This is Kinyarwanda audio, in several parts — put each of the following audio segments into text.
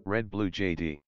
Red Blue JD.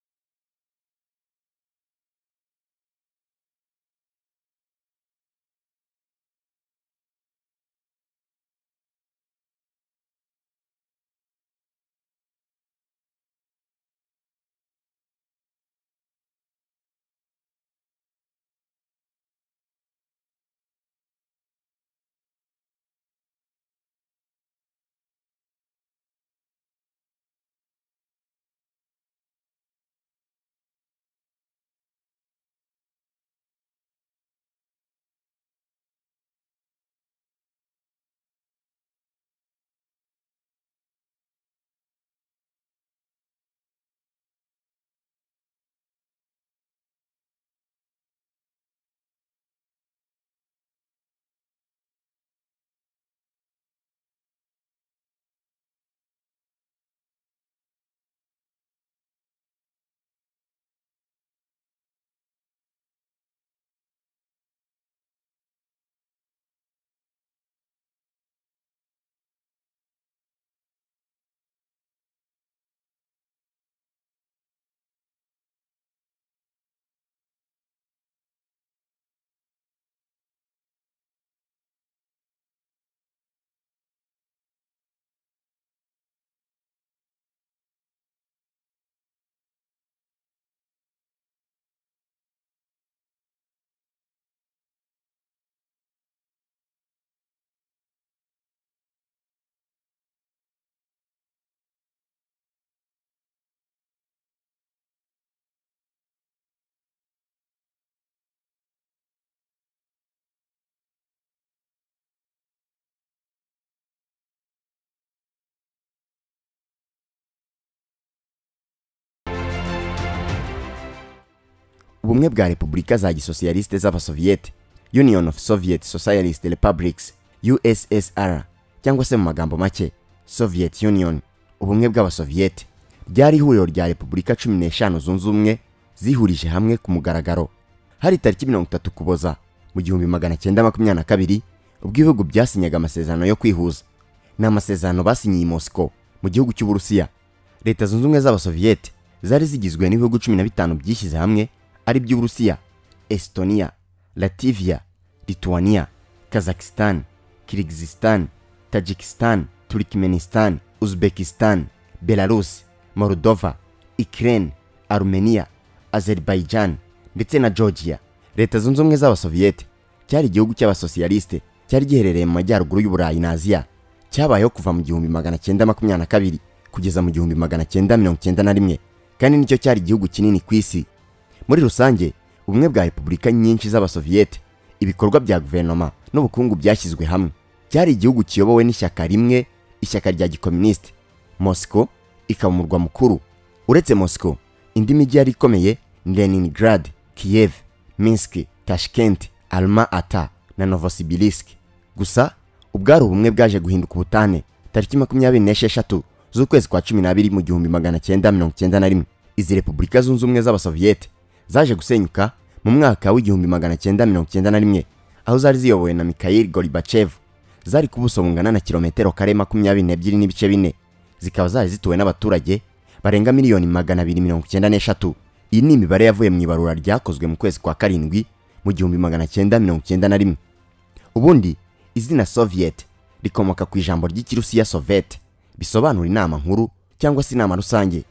ubumwe bwa repubulika za gisosiyaliste z'abasoviyete union of soviet socialist republics ussr cyangwa se mu magambo make soviet union ubumwe bw'abasoviyete ryari ihuriro rya repubulika cumi n'eshanu zunze ubumwe zihurije hamwe ku mugaragaro hari tariki mirongo itatu kuboza mu gihumbi magana cyenda makumyabiri na kabiri ubwo ibihugu byasinyaga amasezerano yo kwihuza ni amasezerano basinyiye i moscow mu gihugu cy'uburusiya leta zunze ubumwe z'abasoviyete zari zigizwe n'ibihugu cumi na bitanu byishyize hamwe ari by'uburusiya estonia lativiya lituania kazakistan kirigizistan tajikistan turikmenistan uzbekistan belarus moldova ukraine arumeniya azerbaijan ndetse na georgia leta zunze ubumwe z'abasoviyete cyari igihugu cy'abasosiyaliste cyari giherereye mu majyaruguru y'uburayi na aziya cyabayeho kuva mu gihumbi magana cyenda makumyabiri na kabiri kugeza mu gihumbi magana cyenda mirongo cyenda na rimwe kandi nicyo cyari igihugu kinini ku isi muri rusange ubumwe bwa repubulika nyinshi z'abasoviyete ibikorwa bya guverinoma n'ubukungu byashyizwe hamwe cyari igihugu kiyobowe n'ishyaka rimwe ishyaka rya gikominisite mosco ikaba umurwa mukuru uretse mosco indi mijyi yari ikomeye ni leningrad kiyev minsk tashkent alma ata na novosibirisk gusa ubwari ubumwe bwaje guhinduka ubutane tariki makumyabiri n'esheshatu z'ukwezi kwa cumi n'abiri mu gihumbi magana cyenda mirongo cyenda na rimwe izi repubulika zunze ubumwe z'abasoviyete zaje gusenyuka mu mwaka w'igihumbi magana cyenda mirongo cyenda na rimwe aho zari ziyobowe na mikhail goribachev zari ku buso bungana na kilometero kare makumyabiri n'ebyiri n'ibice bine zikaba zari zituwe n'abaturage barenga miliyoni magana abiri mirongo cyenda n'eshatu iyi ni imibare yavuye mu ibarura ryakozwe mu kwezi kwa karindwi mu gihumbi magana cyenda mirongo cyenda na rimwe ubundi izina soviet rikomoka ku ijambo ry'ikirusiya sovet bisobanura inama nkuru cyangwa se inama rusange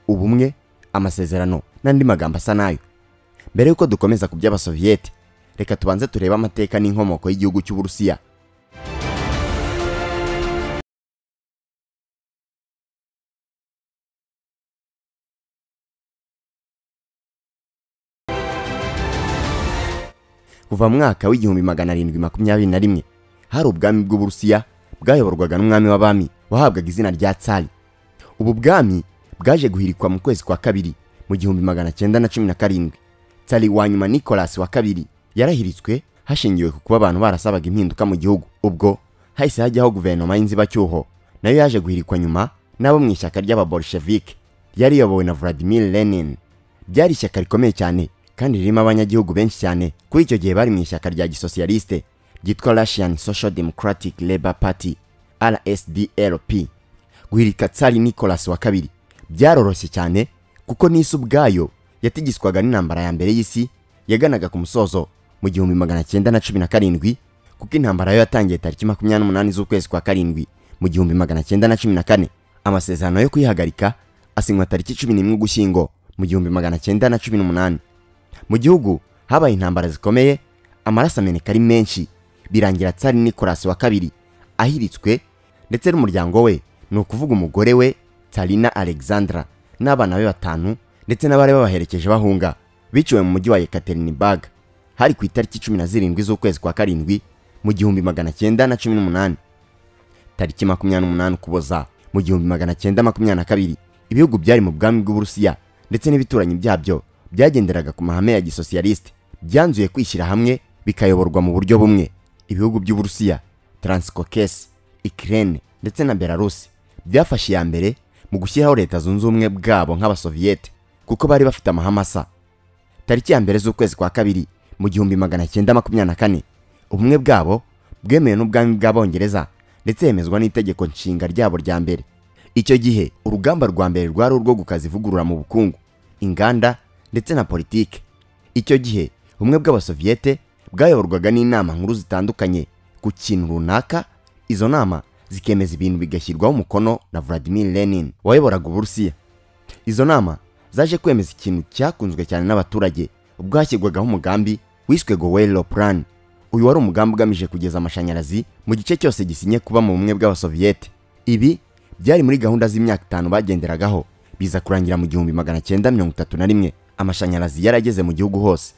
ubumwe amasezerano n'andi magambo asa nayo mbere y'uko dukomeza ku by'abasoviyete reka tubanze turebe amateka n'inkomoko y'igihugu cy'uburusiya kuva mu mwaka w'igihumbi magana arindwi makumyabiri na rimwe hari ubwami bw'uburusiya bwayoborwaga n'umwami w'abami wahabwaga izina rya tsari ubu bwami bwaje guhirikwa mu kwezi kwa kabiri mu gihumbi magana cyenda na cumi na karindwi tsari wa nyuma nicolas wa kabiri yarahiritswe hashingiwe ku kuba abantu barasabaga impinduka mu gihugu ubwo hahise hajyaho guverinoma y'inzibacyuho nayo yaje guhirikwa nyuma n'abo mu ishyaka ry'ababolshevike ryari riyobowe na vladimir lenin ryari ishyaka rikomeye cyane kandi ririmo abanyagihugu benshi cyane kuri icyo gihe bari mu ishyaka rya gisosiyaliste ryitwa russian social democratic labor party rsdlp guhirika tsari nicolas wa kabiri byaroroshye cyane kuko n'isi ubwayo yatigiswaga n'intambara ya mbere y'isi yaganaga ku musozo mu gihumbi magana cyenda na cumi na karindwi kuko intambara yo yatangiye tariki makumyabiri n'umunani z'ukwezi kwa karindwi mu gihumbi magana cyenda na cumi na kane amasezerano yo kuyihagarika asinywa tariki cumi n'imwe ugushyingo mu gihumbi magana cyenda na cumi n'umunani mu gihugu habaye intambara zikomeye amaraso ameneka ari menshi birangira tsari nikolasi wa kabiri ahiritswe ndetse n'umuryango we ni ukuvuga umugore we tarina alexandra n'abana be batanu ndetse n'abari babaherekeje bahunga biciwe mu mujyi wa yekaterinibag hari ku itariki cumi na zirindwi z'ukwezi kwa karindwi mu gihumbi magana cyenda na cumi n'umunani tariki makumyabiri n'umunani ukuboza mu gihumbi magana cyenda makumyabiri na kabiri ibihugu byari mu bwami bw'uburusiya ndetse n'ibituranyi byabyo byagenderaga ku mahame ya gisosiyalisite byanzuye kwishyira hamwe bikayoborwa mu buryo bumwe ibihugu by'uburusiya taransikokesi ikirene ndetse na belarusi byafashe iya mbere mu gushyiraho leta zunze ubumwe bwabo nk'abasoviyete kuko bari bafite amahame asa tariki ya mbere z'ukwezi kwa kabiri mu gihumbi magana cyenda makumyabiri na kane ubumwe bwabo bwemewe n'ubwami bw'abongereza ndetse hemezwa n'itegeko nshinga ryabo rya mbere icyo gihe urugamba rwa mbere rwari urwo gukaza ivugurura mu bukungu inganda ndetse na politike icyo gihe ubumwe bw'abasoviyete bwayoborwaga n'inama nkuru zitandukanye ku kintu runaka izo nama zikemeza ibintu bigashyirwaho umukono na Vladimir Lenin wayoboraga uburusiya izo nama zaje kwemeza ikintu cyakunzwe cyane n'abaturage ubwo hashyirwagaho umugambi wiswe gowelo plan uyu wari umugambi ugamije kugeza amashanyarazi mu gice cyose gisinye kuba mu bumwe bw'abasoviyete ibi byari muri gahunda z'imyaka itanu bagenderagaho biza kurangira mu gihumbi magana cyenda mirongo itatu na rimwe amashanyarazi yarageze mu gihugu hose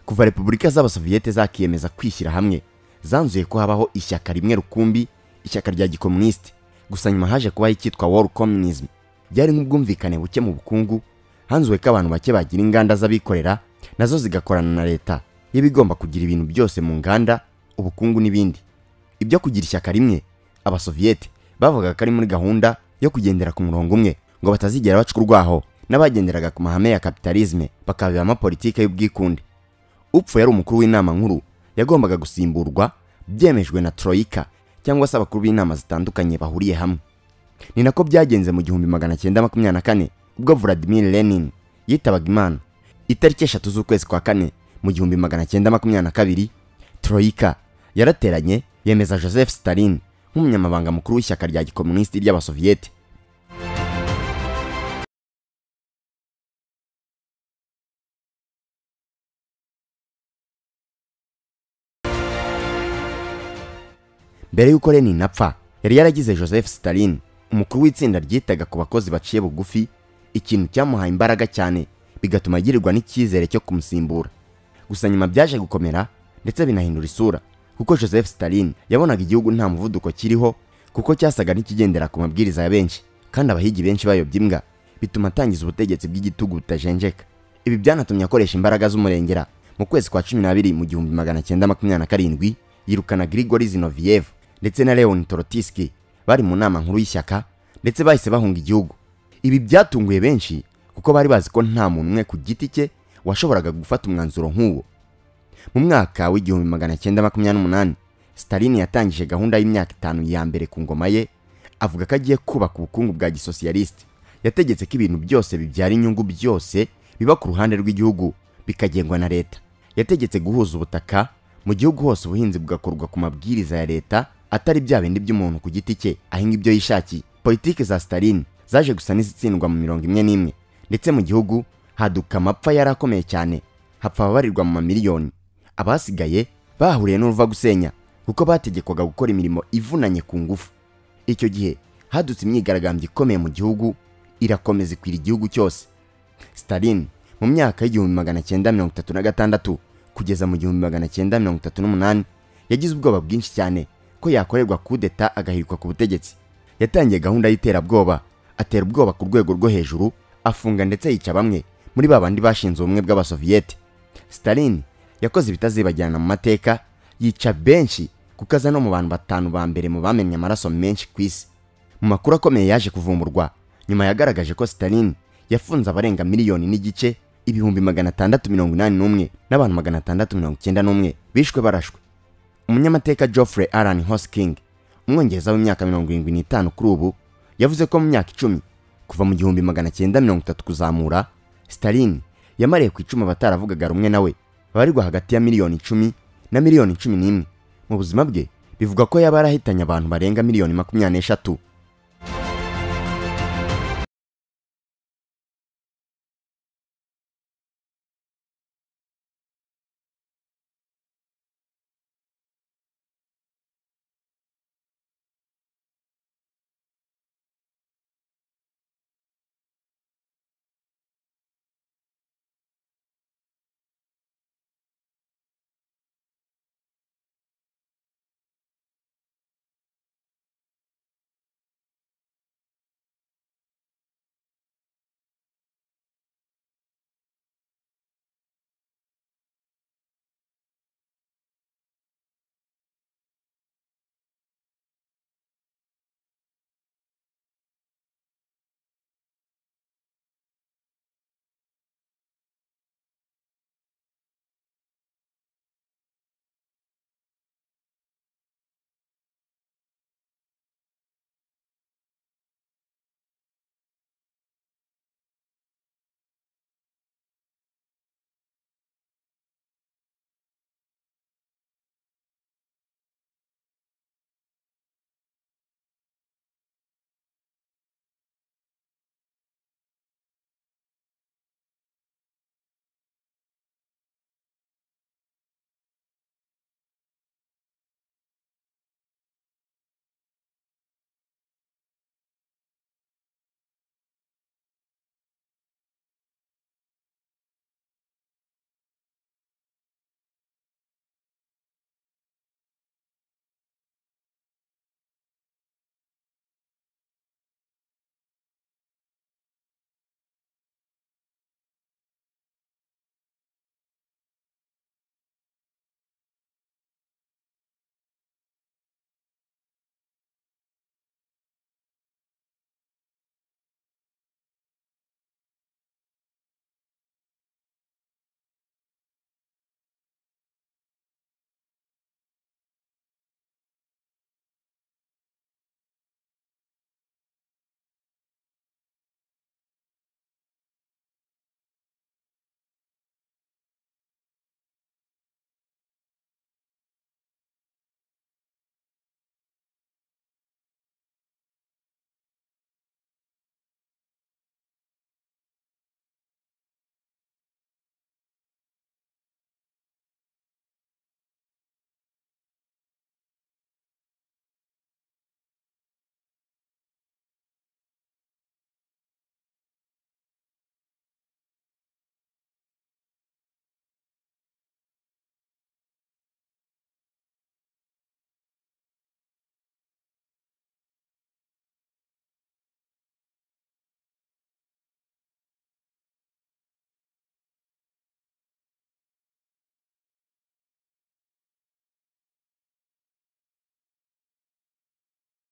kuva repubulika z'abasoviyete zakiyemeza kwishyira hamwe zanzuye ko habaho ishyaka rimwe rukumbi ishyaka rya gikomunisite gusa nyuma haje kubaho icyitwa wall communism byari nk'ubwumvikane buke mu bukungu hanzuwe ko abantu bake bagira inganda z'abikorera nazo zigakorana na leta y'ibigomba kugira ibintu byose mu nganda ubukungu n'ibindi ibyo kugira ishyaka rimwe abasoviyete bavugaga ko ari muri gahunda yo kugendera ku murongo umwe ngo batazigera baca urwaho n'abagenderaga ku mahame ya kapitalizme bakabiba politike y'ubwikunde upfu yari umukuru w'inama nkuru yagombaga gusimburwa byemejwe na troika cyangwa se abakuru b'inama zitandukanye bahuriye hamwe ni nako byagenze mu gihumbi magana cyenda makumyabiri na kane ubwo Vladimir Lenin yitabaga imana itariki eshatu z'ukwezi kwa kane mu gihumbi magana cyenda makumyabiri na kabiri troika yarateranye yemeza joseph stalin nk'umunyamabanga mukuru w'ishyaka rya gikomunisiti ry'abasoviyete mbere y'uko lenin apfa yari yaragize joseph stalin umukuru w'itsinda ryitaga ku bakozi baciye bugufi ikintu cyamuhaye imbaraga cyane bigatuma agirirwa n'icyizere cyo kumusimbura gusa nyuma byaje gukomera ndetse binahindura isura kuko joseph stalin yabonaga igihugu nta muvuduko kiriho kuko cyasaga n'ikigendera ku mabwiriza ya benshi kandi abahigi benshi bayobya imbwa bituma atangiza ubutegetsi bw'igitugu butajenjeka ibi byanatumye akoresha imbaraga z'umurengera mu kwezi kwa cumi n'abiri mu gihumbi magana cyenda makumyabiri na karindwi yirukana grigori zinoviyevu ndetse na leon torotiski bari mu nama nkuru y'ishyaka ndetse bahise bahunga igihugu ibi byatunguye benshi kuko bari bazi ko nta muntu umwe ku giti cye washoboraga gufata umwanzuro nk'uwo mu mwaka w'igihumbi magana cyenda makumyabiri n'umunani stalin yatangije gahunda y'imyaka itanu ya mbere ku ngoma ye avuga ko agiye kubaka ubukungu bwa gisosiyalisite yategetse ko ibintu byose bibyara inyungu byose biba ku ruhande rw'igihugu bikagengwa na leta yategetse guhuza ubutaka mu gihugu hose ubuhinzi bugakorwa ku mabwiriza ya leta atari bya bindi by'umuntu ku giti cye ahinga ibyo yishakiye politiki za stalin zaje gusa n'izitsindwa mu mirongo imwe n'imwe ndetse mu gihugu haduka amapfa yari akomeye cyane hapfa ababarirwa mu mamiliyoni abasigaye bahuriye n'uruva gusenya kuko bategekwaga gukora imirimo ivunanye ku ngufu icyo gihe hadutse imyigaragambyo ikomeye mu gihugu irakomeza ikwira igihugu cyose stalin mu myaka y'igihumbi magana cyenda mirongo itatu na gatandatu kugeza mu gihumbi magana cyenda mirongo itatu n'umunani yagize ubwoba bwinshi cyane ko yakorerwa kudeta agahirikwa ku butegetsi yatangiye gahunda y'iterabwoba atera ubwoba ku rwego rwo hejuru afunga ndetse yica bamwe muri ba bandi bashinze ubumwe bw'abasoviyete stalin yakoze ibitazibagirana mu mateka yica benshi kuko aza no mu bantu batanu ba mbere mu bamenye amaraso menshi ku isi mu makuru akomeye yaje kuvumburwa nyuma yagaragaje ko stalin yafunze abarenga miliyoni n'igice ibihumbi magana atandatu mirongo inani n'umwe n'abantu magana atandatu mirongo icyenda n'umwe bishwe barashwe umunyamateka geoffrey alan hosking umwongereza w'imyaka mirongo irindwi n'itanu kuri ubu yavuze ko mu myaka icumi kuva mu gihumbi magana cyenda mirongo itatu kuzamura stalin yamariye ku icumu abataravugaga rumwe nawe abarirwa hagati ya miliyoni icumi na miliyoni cumi n'imwe mu buzima bwe bivugwa ko yaba yarahitanye abantu barenga miliyoni makumyabiri n'eshatu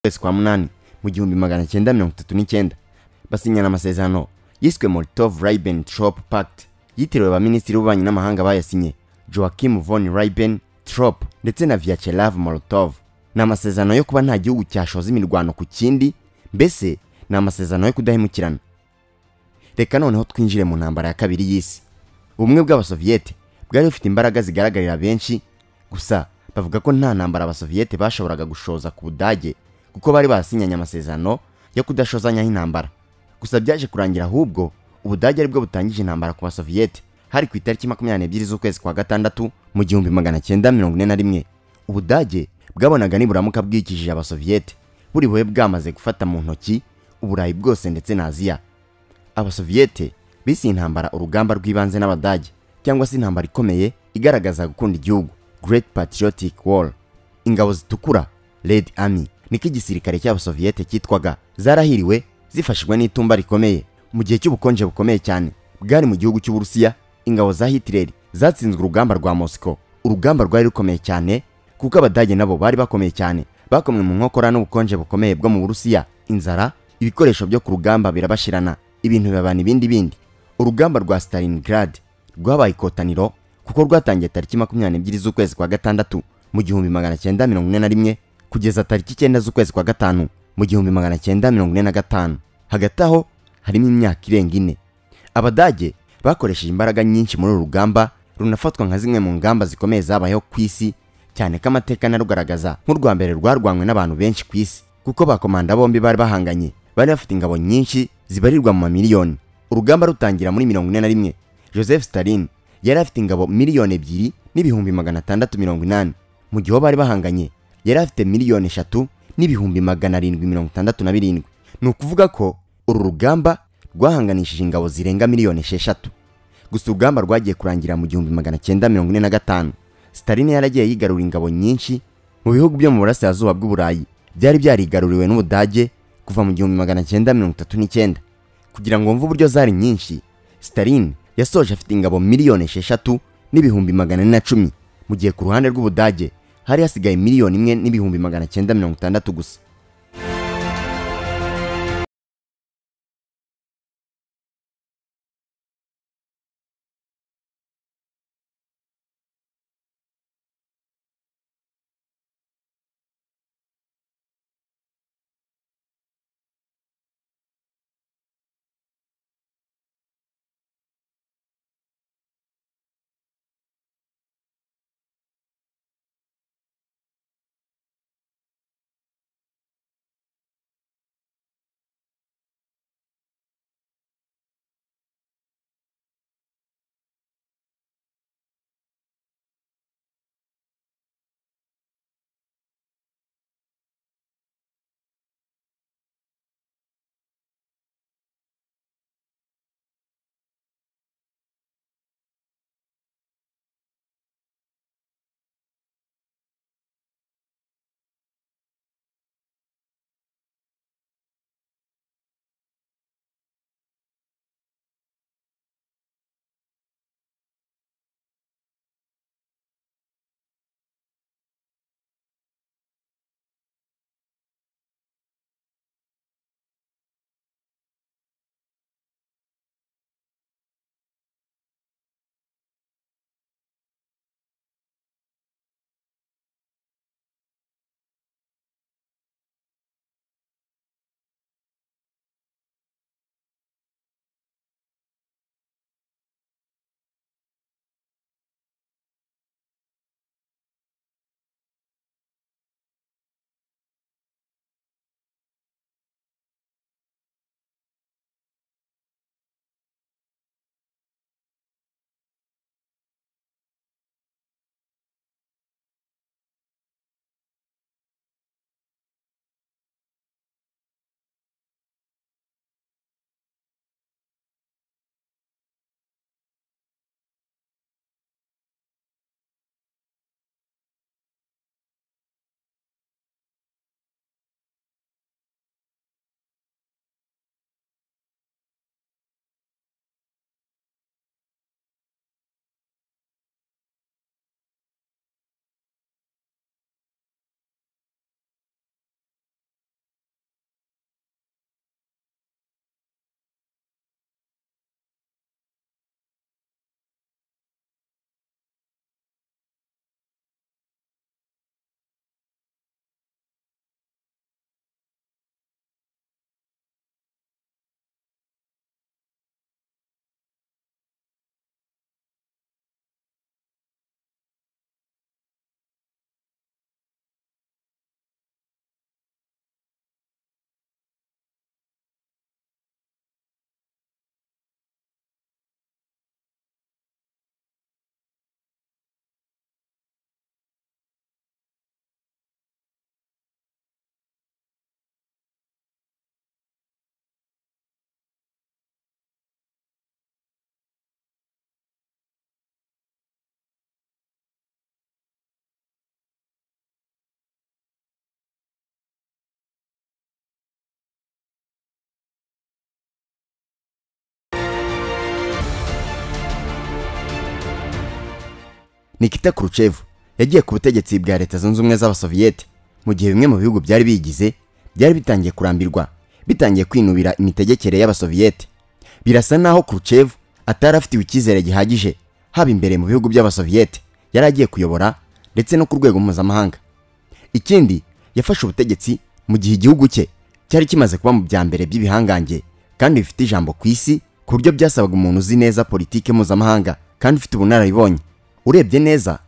kwezi kwa munani mu gihumbi magana cyenda mirongo itatu n'icyenda basinyana amasezerano yiswe molotov ribbentrop pact yitiriwe abaminisitiri b'ububanyi n'amahanga bayasinye joachim von ribbentrop ndetse na vyachelav molotov ni amasezerano yo kuba nta gihugu cyashoza imirwano ku kindi mbese ni amasezerano yo kudahemukirana reka noneho twinjire mu ntambara ya kabiri y'isi ubumwe bw'abasoviyete bwari bufite imbaraga zigaragarira benshi gusa bavuga ko nta ntambara abasoviyete bashoboraga gushoza ku budage kuko bari barasinyanye amasezerano yo kudashozanyaho intambara gusa byaje kurangira ahubwo ubudage aribwo butangije intambara ku basoviyete hari ku itariki makumyabiri n'ebyiri z'ukwezi kwa gatandatu mu gihumbi magana cyenda mirongo ine na rimwe ubudage bwabonaga niburamuka bwikijije abasoviyete buri buhe bwamaze gufata mu ntoki uburayi bwose ndetse na aziya abasoviyete bise iyi ntambara urugamba rw'ibanze n'abadage cyangwa se intambara ikomeye igaragaza gukunda igihugu great patriotic war ingabo zitukura red army niko igisirikare cy'abasoviyete cyitwaga zarahiriwe zifashijwe n'itumba rikomeye mu gihe cy'ubukonje bukomeye cyane bwari mu gihugu cy'uburusiya ingabo za hitileri zatsinzwe urugamba rwa mosiko urugamba rwari rukomeye cyane kuko abadage nabo bari bakomeye cyane bakomwe mu nkokora n'ubukonje bukomeye bwo mu burusiya inzara ibikoresho byo ku rugamba birabashirana ibintu bibabana ibindi bindi urugamba rwa stalingrad rwabaye ikotaniro kuko rwatangiye tariki makumyabiri n'ebyiri z'ukwezi kwa gatandatu mu gihumbi magana cyenda mirongo ine na rimwe kugeza tariki icyenda z'ukwezi kwa gatanu mu gihumbi magana cyenda mirongo ine na gatanu hagati aho harimo imyaka irenga ine abadage bakoresheje imbaraga nyinshi muri uru rugamba runafatwa nka zimwe mu ngamba zikomeye zabayeho ku isi cyane ko amateka anarugaragaza nk'urwa mbere rwarwanywe n'abantu benshi ku isi kuko bakomanda bombi bari bahanganye bari bafite ingabo nyinshi zibarirwa mu mamiliyoni urugamba rutangira muri mirongo ine na rimwe joseph stalin yari afite ingabo miliyoni ebyiri n'ibihumbi magana atandatu mirongo inani mu gihe uwo bari bahanganye yari afite miliyoni eshatu n'ibihumbi magana arindwi mirongo itandatu na birindwi ni ukuvuga ko uru rugamba rwahanganishije ingabo zirenga miliyoni esheshatu gusa urugamba rwagiye kurangira mu gihumbi magana cyenda mirongo ine na gatanu sitaline yaragiye yigarura ingabo nyinshi mu bihugu byo mu burasirazuba bw'uburayi byari byarigaruriwe n'ubudage kuva mu gihumbi magana cyenda mirongo itatu n'icyenda kugira ngo wumve uburyo zari nyinshi sitaline yasoje afite ingabo miliyoni esheshatu n'ibihumbi magana ane na cumi mu gihe ku ruhande rw'ubudage hari hasigaye miliyoni imwe n'ibihumbi magana cyenda mirongo itandatu gusa nikita kuruchev yagiye ku butegetsi bwa leta zunze ubumwe z'abasoviyete mu gihe bimwe mu bihugu byari bigize byari bitangiye kurambirwa bitangiye kwinubira imitegekere y'abasoviyete birasa naho kuruchev atari afitiwe icyizere gihagije haba imbere mu bihugu by'abasoviyete yari agiye kuyobora ndetse no ku rwego mpuzamahanga ikindi yafashe ubutegetsi mu gihe igihugu cye cyari kimaze kuba mu bya mbere by'ibihangange kandi bifite ijambo ku isi ku buryo byasabaga umuntu uzi neza politiki mpuzamahanga kandi ufite ubunararibonye urebye neza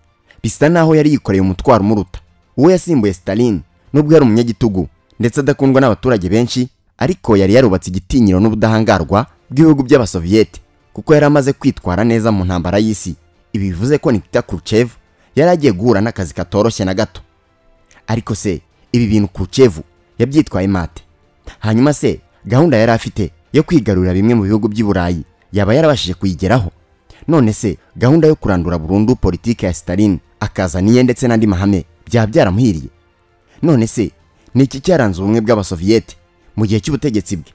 bisa naho yari yikoreye umutwaro umuruta uwo yasimbuye Stalin nubwo yari umunyagitugu ndetse adakundwa n'abaturage benshi ariko yari yarubatse igitinyiro n'ubudahangarwa bw'ibihugu by'abasoviyete kuko yari amaze kwitwara neza mu ntambara y'isi ibi bivuze ko Nikita Khrushchev yari agiye guhura n'akazi katoroshye na gato ariko se ibi bintu Khrushchev yabyitwaye mate hanyuma se gahunda yari afite yo kwigarurira bimwe mu bihugu by'i Burayi yaba yarabashije kuyigeraho none se gahunda yo kurandura burundu politiki ya Stalin akazana iye ndetse n'andi mahame byaba byaramuhiriye none se ni iki cyaranze ubumwe bw'abasoviyete mu gihe cy'ubutegetsi bwe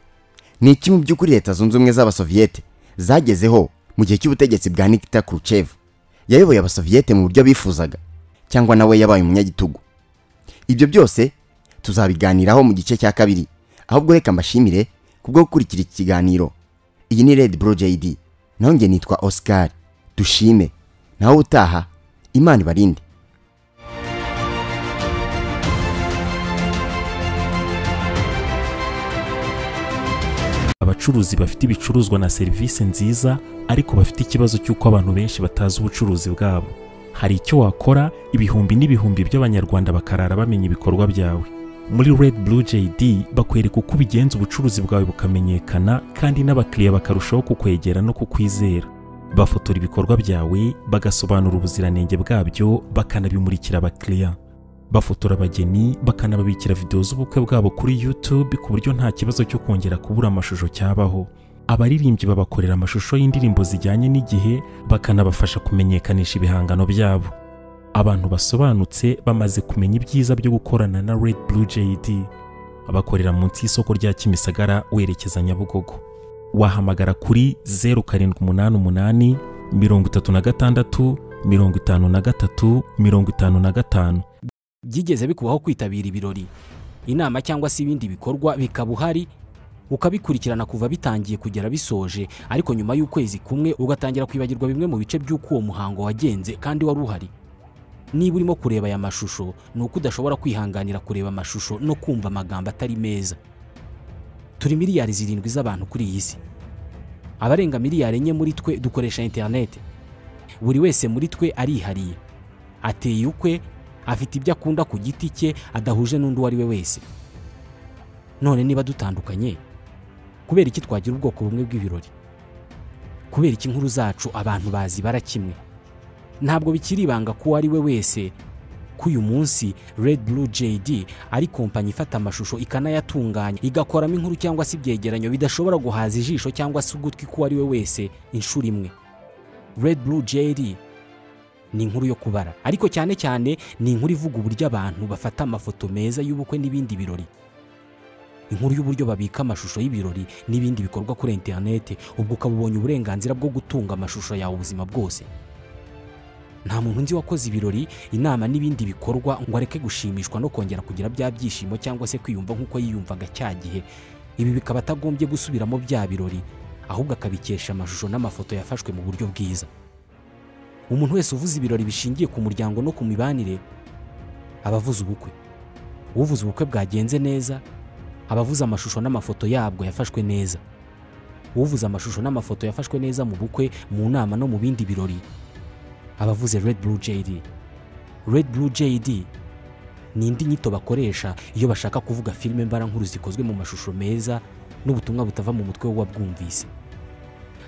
ni iki mu by'ukuri leta zunze ubumwe z'abasoviyete zagezeho mu gihe cy'ubutegetsi bwa nikita kurucevu yayoboye abasoviyete mu buryo bifuzaga cyangwa nawe yabaye umunyagitugu ibyo byose tuzabiganiraho mu gice cya kabiri ahubwo reka mbashimire kubwo gukurikira iki kiganiro iyi ni red bro jd naho njye nitwa oscar dushime naho utaha imana ibarinde abacuruzi bafite ibicuruzwa na serivisi nziza ariko bafite ikibazo cy'uko abantu benshi batazi ubucuruzi bwabo hari icyo wakora ibihumbi n'ibihumbi by'abanyarwanda bakarara bamenya ibikorwa byawe muri red blue jd bakwereka uko ubigenza ubucuruzi bwawe bukamenyekana kandi n'abakiriya bakarushaho kukwegera no kukwizera bafotora ibikorwa byawe bagasobanura ubuziranenge bwabyo bakanabimurikira abakiriya bafotora abageni bakanababikira videwo z'ubukwe bwabo kuri YouTube ku buryo nta kibazo cyo kongera kubura amashusho cyabaho abaririmbyi babakorera amashusho y'indirimbo zijyanye n'igihe bakanabafasha kumenyekanisha ibihangano byabo abantu basobanutse bamaze kumenya ibyiza byo gukorana na Red Blue JD bakorera munsi y'isoko rya Kimisagara werekeza Nyabugogo wahamagara kuri 0788 36 53 55 byigeze bikubaho kwitabira ibirori inama cyangwa se ibindi bikorwa bikaba uhari ukabikurikirana kuva bitangiye kugera bisoje ariko nyuma y'ukwezi kumwe ugatangira kwibagirwa bimwe mu bice by'uko uwo muhango wagenze kandi wari uhari niba urimo kureba aya mashusho ni uko udashobora kwihanganira kureba amashusho no kumva amagambo atari meza turi miliyari zirindwi z'abantu kuri iyi si abarenga miliyari enye muri twe dukoresha interineti buri wese muri twe arihariye ateye ukwe afite ibyo akunda ku giti cye adahuje n'undi uwo ari we wese none niba dutandukanye kubera iki twagira ubwoko bumwe bw'ibirori kubera iki inkuru zacu abantu bazi bara kimwe ntabwo bikiri ibanga ko uwo ari we wese ko uyu munsi Red Blue JD ari kompanyi ifata amashusho ikanayatunganya igakoramo inkuru cyangwa se ibyegeranyo bidashobora guhaza ijisho cyangwa se ugutwi k'uwo ari we wese inshuro imwe Red Blue JD ni inkuru yo kubara ariko cyane cyane ni inkuru ivuga uburyo abantu bafata amafoto meza y'ubukwe n'ibindi birori inkuru y'uburyo babika amashusho y'ibirori n'ibindi bikorwa kuri interinete ubwo ukaba ubonye uburenganzira bwo gutunga amashusho yawe ubuzima bwose nta muntu nzi wakoze ibirori inama n'ibindi bikorwa ngo areke gushimishwa no kongera kugira bya byishimo cyangwa se kwiyumva nk'uko yiyumvaga cya gihe ibi bikaba atagombye gusubiramo bya birori ahubwo akabikesha amashusho n'amafoto yafashwe mu buryo bwiza umuntu wese uvuze ibirori bishingiye ku muryango no ku mibanire aba avuze ubukwe uvuze ubukwe bwagenze neza aba avuze amashusho n'amafoto yabwo yafashwe neza uvuze amashusho n'amafoto yafashwe neza mu bukwe mu nama no mu bindi birori aba avuze Red Blue JD Red Blue JD ni indi nyito bakoresha iyo bashaka kuvuga filime mbarankuru zikozwe mu mashusho meza n'ubutumwa butava mu mutwe w'uwabwumvise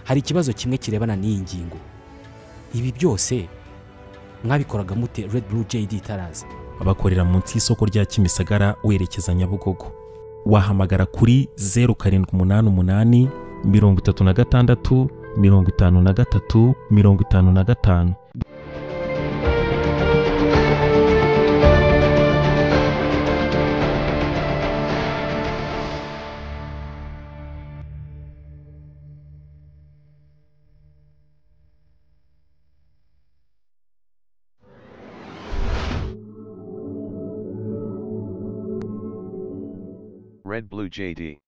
hari ikibazo kimwe kirebana n'iyi ngingo ibi byose mwabikoraga mute Red Blue JD itaraza bakorera munsi y'isoko rya Kimisagara werekeza Nyabugogo wahamagara kuri 0788 36 53 55 Red Blue JD.